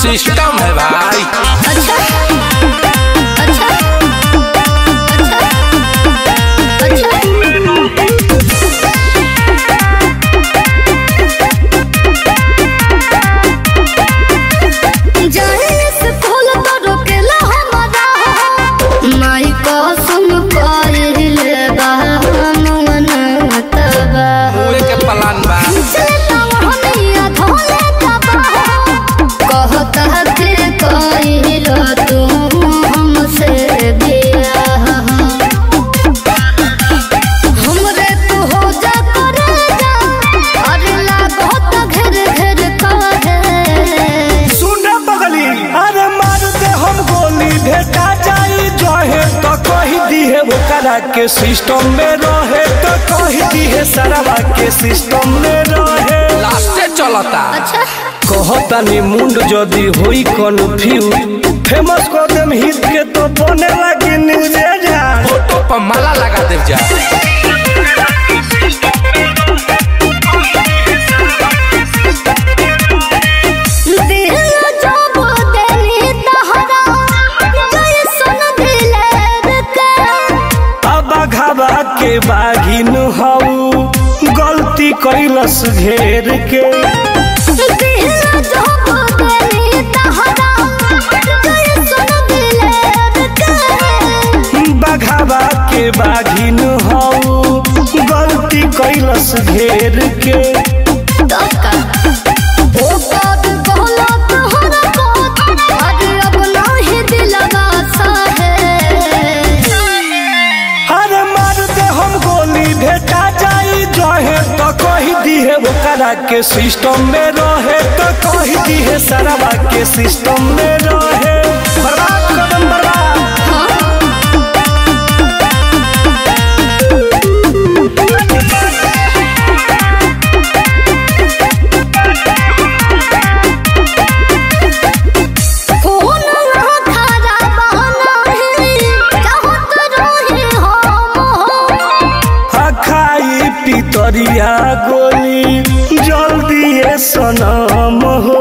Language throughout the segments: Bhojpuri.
सिस्टम है भाई अच्छा अच्छा अच्छा अच्छा जाने से फूल तो रोकेला हमारा माई कसम कइले बा मन तबा मुए के पलान बा सुन बगली अरे मार दे हम गोली भेटा जाई जहे तो कही दिहे ओकरा के सिस्टम में रहे तो कही दिहे सरवा के सिस्टम में रहे लास्टे चलता कहतानी मुंड जदी होई कन्फ्यूज फेमस कर देम हिट के तो बने लगी न्यूज फोटो पर माला लगा दे जा अब घबा के बागिन हऊ गलती कैलस घेर के बघावा के बागिन हऊ गलती कैलस घेर के अरे मार दे हम गोली भेटा जाई जहे तो कही दिहे ओकरा के सिस्टम में रहे तो कही दिहे सरवा के सिस्टम में रहे बर्बाद कदम बर्बाद खाई पितरिया गोली जल्दी ये सनम हो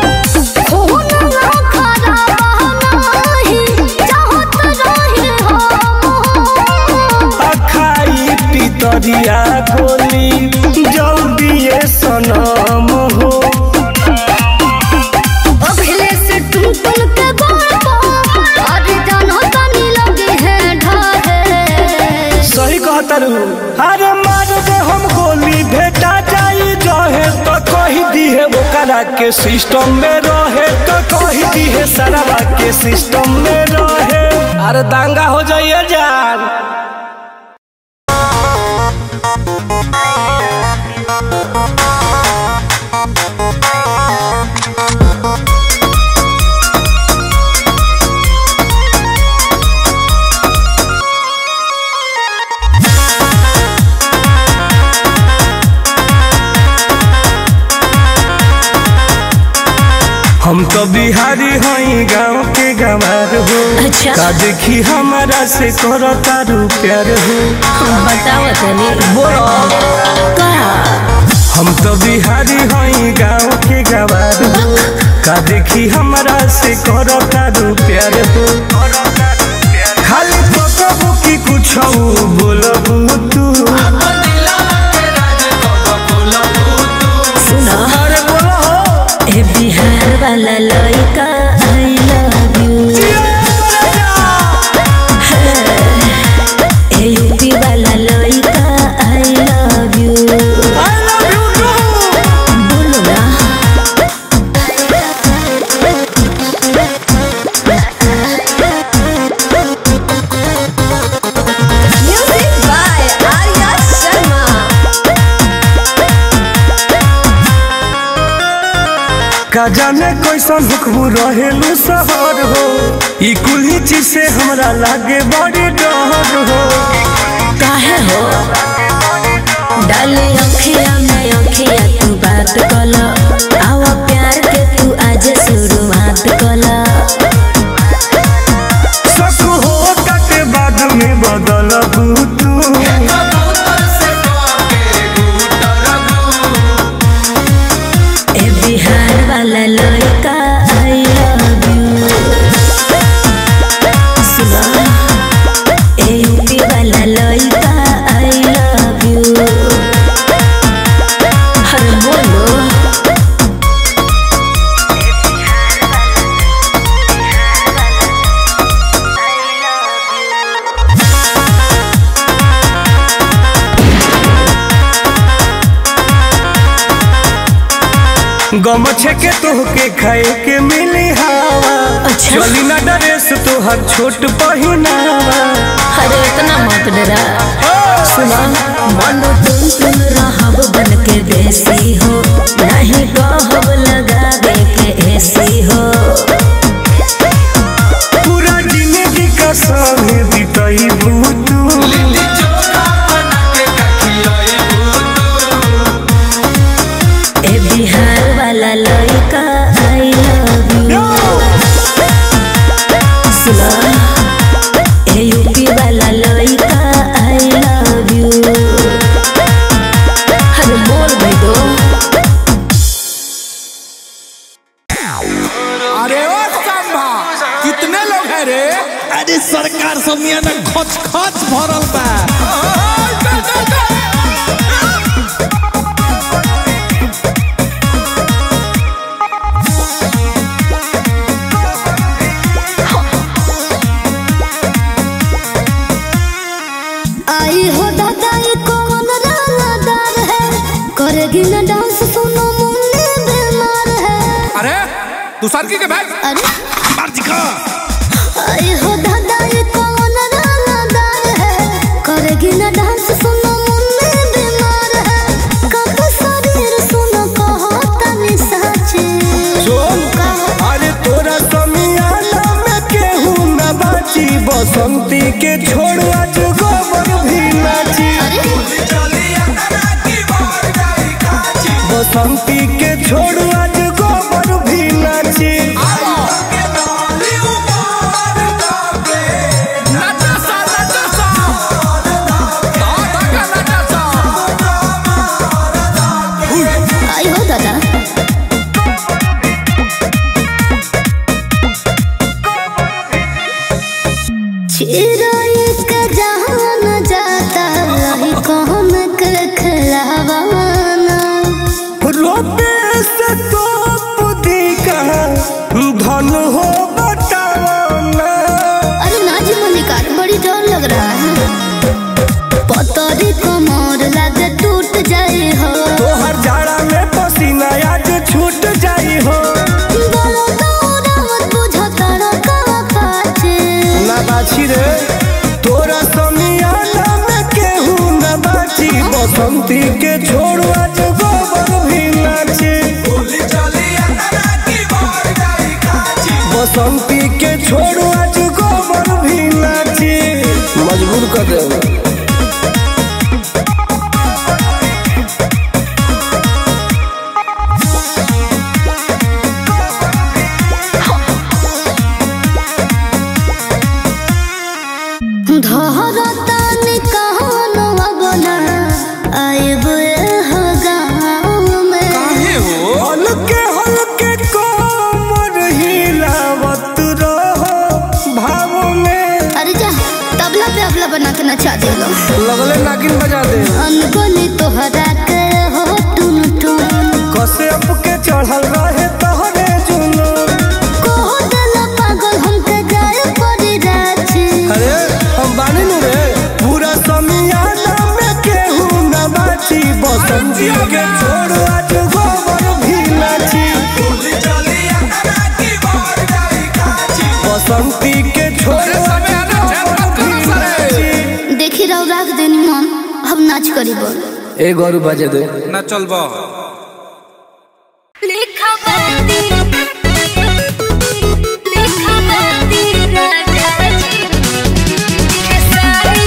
खाई पितरिया गोली जल्दी ये सनम हो सही कहतरू अरे मार दे हम गोली भेटा जाई जहे तो कही दिहे ओकरा के सिस्टम में रहे तो कही दिहे सरवा के सिस्टम में रहे अरे दांगा हो जाइए जान हम तो बिहारी हई गांव के गंवार हो अच्छा। का देखी हमारा से करो तारू प्यार हो बताओ तनी बोलो का हम तो बिहारी हई गांव के गंवार हो का देखी हमारा से करो तारू प्यार हो खाली तो कबू की कुछ बोलबू तू सुनो अरे बोलो हो ए बिहार वाला लड़का आई लव यू ए यूपी वाला लड़का I love you I love you too. बोलो ना Music by Arya Sharma. का जाने कैसन हुक्म रहेलू सहर हो ई कुल्ही चीज से हमरा लागे बड़ी डर हो काहे हो डाले अखिया में अखिया तू बात कला आवा प्यार के तू आज शुरुआत कला शक हो के बाद में बदल तू ए बिहार वाला लड़का आई गमछे के तोहके खाए के मिली हवा अच्छा। चली ना ड्रेस तोहर छोट पहिनावा अरे इतना मत डरा सुना मन तुम तुम रहब बन के देसी हो नहीं कहब लगावे के ऐसी हो पूरा जिंदगी का संग बिताई तू ए बिहार वाला लड़का आई लव यू सुना ए यूपी वाला लड़का आई लव यू अरे बोल भाई दो अरे ओ संभा कितने लोग हैं रे अरे सरकार सब यहाँ ना खच खच भरल बा आई हो दादा ये कौन रानादार है करेगी ना डांस सुनो मुन्ने बीमार है अरे तू सरकी के भाई अरे मर्जी का आई हो दादा ये कौन रानादार है करेगी ना डांस सुनो मुन्ने बीमार है कब शरीर सुनो कहो तनी साचे सुन कहो अरे तोरा समियाना में केहू न बाची बसंती के छोड़ आज गोबर भी नाची बसंती के छोड़ आज गोबर भी नाची नाचा सा नाचा सा दादा का नाचा सा आई हो दादा चिराई का जहान जाता रही कौन के खिलावाना रोपे से तो बुद्धि का धन हो बताना अरे नाजी मलिकार बड़ी डर लग रहा है पतरी कमर लगे टूट जाए हो तोहर जाड़ा में पसीना आज छूट जाई हो बोलो दौड़ा मत बुझो तारा का पाचे ना बाछी रे तोरा समियाना में केहू न बाची बसंती के छोड़ आज गोबर भी नाची बसंती के छोड़ आज गोबर भी नाची मजबूर कर दे धरता निकान बना आइब हो गाँव में काहे हो हल्के हल्के कोमर हिलावत रहो भाव में अरे जा तबला पे अबला बना के नचा दे लो लगले नागिन बजा दे अनगोली तोहरा के हो टुन टुन कसे अप के चढ़ल रहे तोहरे जुनून कोहो देला पागल हमके जाए पड़ी राछी अरे हम बानी नु रे पूरा समियाना में केहू न बाची बसंती के छोड़ आज गोबर भी नाची बसंती के छोड़ अरे आज समय आना चैन गोबर मत भी करो सारे नाची देखी रहो राख देनी मन हम नाच करी बोल ए गौरू बजे दे ना चलबो लिखा बाती लिखा बाती राजा जी खेसारी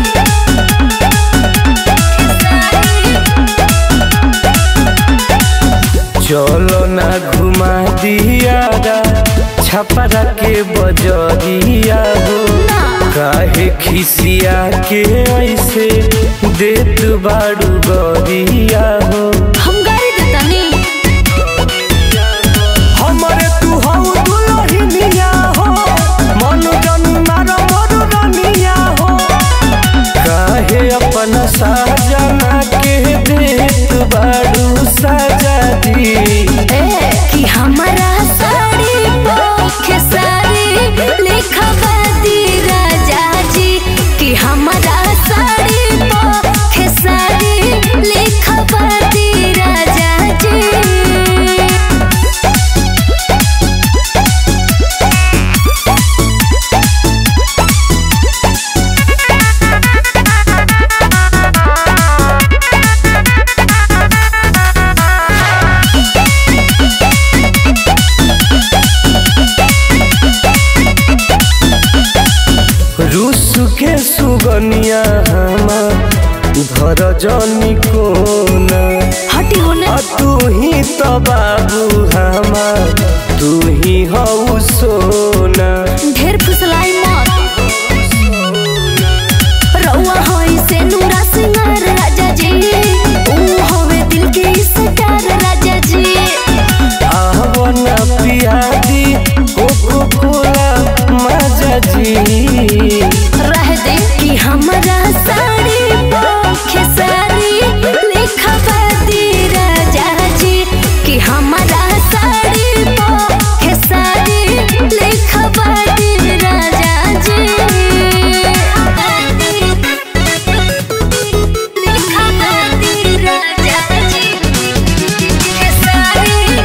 चलो ना घुमा दिया छपरा के बजरिया हो काहे खिसिया के ऐसे देत बाड़ू गरिया हो हम गाड़ी देतानी हमरे तू हऊ दुलहिनिया हो मन जन मार मोर रनिया हो काहे अपना साजना के देत बाड़ू सजा दी ए कि हमारा साड़ी पोखे साड़ी लिखा बाती राजा जी कि हमारा साड़ी पोखे साड़ी लिखा बाती धनिया हमार धर जनी कोना हटी होने आ तू ही तो बाबू हमार तू ही हऊ सोना ढेर फुसलाई मत रउआ होई से नूरा सिंगार राजा जी ऊ होवे दिल के स्टार राजा जी आवना पियादी कोको कोला मजा जी रह दे कि हमरा साड़ी पोखे साड़ी लिखवा दी राजा जी कि हमरा साड़ी पोखे साड़ी लिखवा दी राजा जी लिखवा दी राजा जी के साड़ी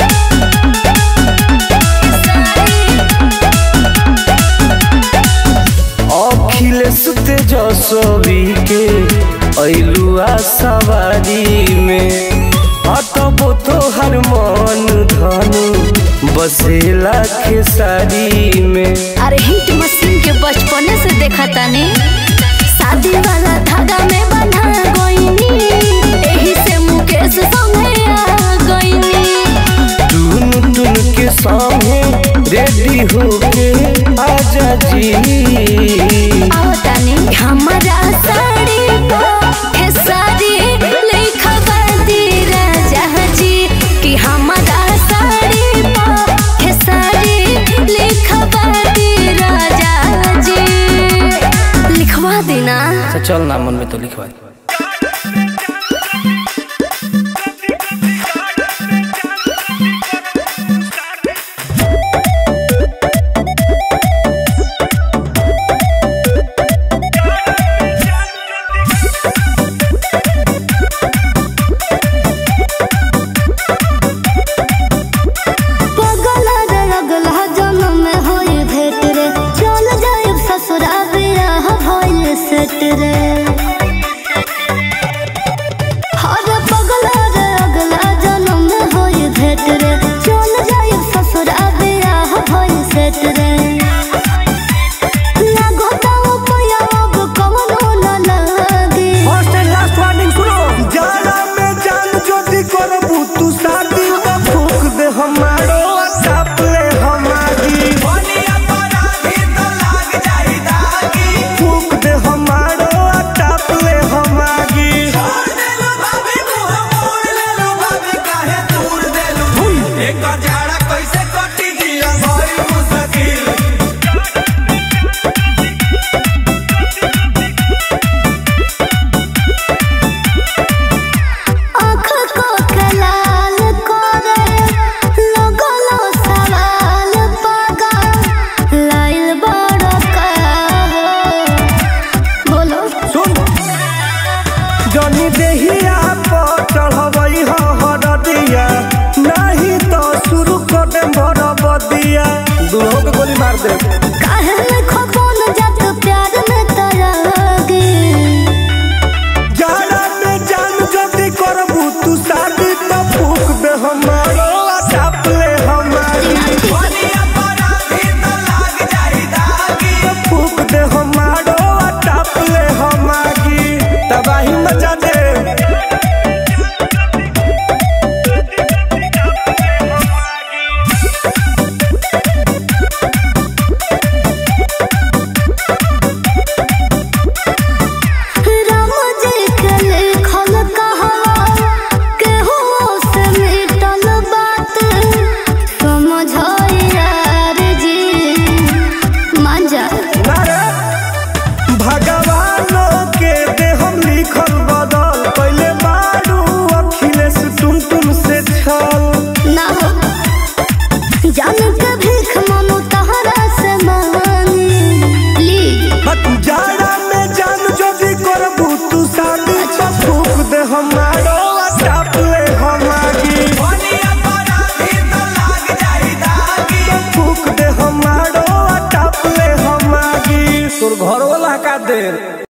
अखिलेश तेजस्वी के ऐलुआ सवारी में अटबो तोहर मन धनु बसेला खेसारी में अरे हिट मशीन के बचपने से देखा तानी शादी वाला धागा में बंधा गईनी एही से मुकेश संगे आ गईनी टून टून के सामने रेडी होके आजा जी आओ तानी हमारा साड़ी पे साड़ी लिखवा दी राजा जी कि हमारा साड़ी पे साड़ी लिखवा दी राजा जी लिखवा देना चल ना मन में तो लिखवा दे पगला रे अगला जन्म में होई भेट रे चल जाए ससुरा बियाह भइल सेट रे हर पगला रे अगला जन्म में होई भेट रे चल जाए ससुरा बियाह भइल सेट रे लागो ताऊ पया अब कमनो न लागे लास्ट वार्निंग सुनो जाना में जान ज्योति करबू तू शादी तो फूक दे हमारो साप ले हमारी फूक दे हमारो टाप ले हमारी आँख को कलाल करे लगलो सवाल पागा लाइल बड़ का बोलो सुन जनी देहिया पर चढ़बई ह हरदिया नहीं तो शुरू कर दे भर बदिया दूल्हों के गोली मार दे काहे में खपोन जत प्यार में तरागे जाना में जान जल्दी करबू तू शादी तो फूक दे हमारो चाप ले हमारी तो फूक दे हमारो टाप ले हमारी तबाही मचा दे राम जी के लिखल कहावा केहू से मिटल बात समझ यार जी मान जा नारे भगवानों के दे हम लिखल बदल पहले बारू अखिलेश टुन टुन से छल ना हो जान के भीख मनु तहरा से मांगी प्लीज जाड़ा में जान जल्दी करबू तू शादी तो फूक दे हमारो टाप ले हमारी तो फूक दे हमारो टाप ले हमारी तोर घर वाला का देर